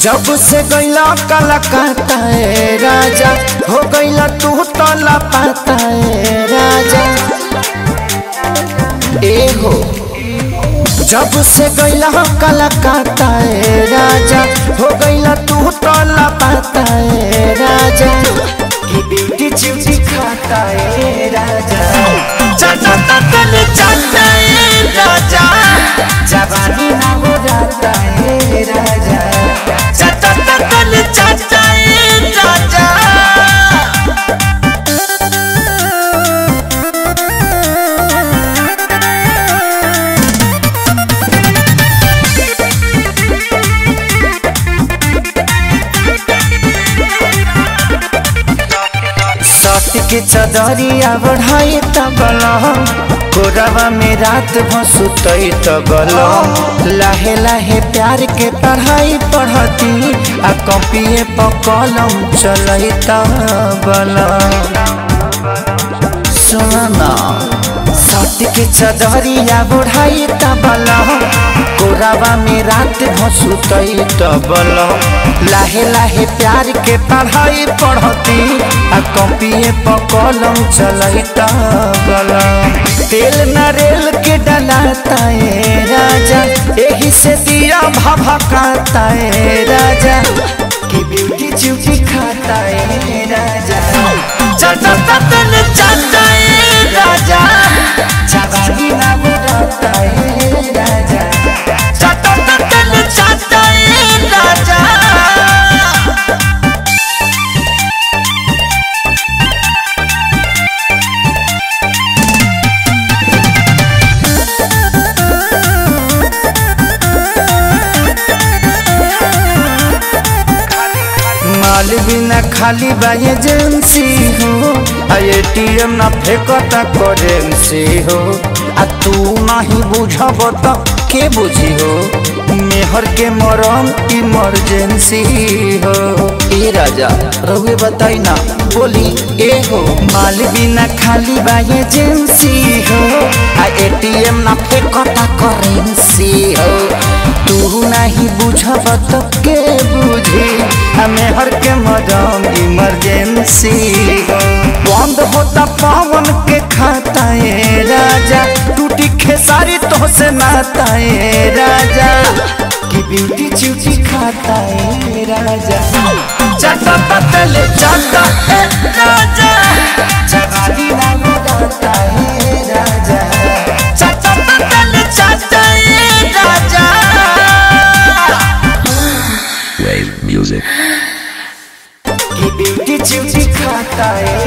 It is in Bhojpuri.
जब से गैला कलकत्ता ए राजा हो गैला तू तो लापता ए राजा ए हो जब से गैला कलकत्ता ए राजा हो गैला तू तो लापता ए राजा की ब्यूटी चिमची खाता ए राजा चाचा ततल चाचा ए राजा जवानी ना हो जाता ए राजा चाचा ततल चाचा ए राजा सत के चदरिया बढ़ाई तबल कोरवा में रात भसुतई तबल लाहे लाहे प्यार के पढ़ाई पढ़ती आ कॉपिए पर कलम चलई तबल सुना सत के चदरिया बढ़ाई तबल कोरावा में रात भसुतई तबल लाहे लाहे प्यार के पढ़ाई पढ़ती आ कॉपिए पर कलम चलई तबल तेल नरेल के डलाता है राजा यही से दिया भभकाता है राजा की ब्यूटी चूची खाता है राजा चाचा ततन चाचा है राजा जवानी ना बुलाता है राजा चाचा ततन चाचा है राजा माल बिना खाली बा एजेंसी हो आ एटीएम ना फेंकता करेंसी हो आ तू नहीं बुझब त के बुझी हो मेहर के मरम इमरजेंसी हो ए राजा रहुए बताई ना बोली ए हो माल बिना खाली बा एजेंसी हो आ एटीएम ना फेंकता करेंसी हो तू नहीं बुझब त के बुझी हमें हर के मदम इमरजेंसी बंद होता पावन के खाता है राजा टूटी खेसारी तो से नाता है राजा की ब्यूटी चूची खाता है राजा चाटा पतल चाटा है राजा जवानी ना बताता है राजा चाटा पतल चाटा है राजा Wave music. की ब्यूटी चिमची खाता है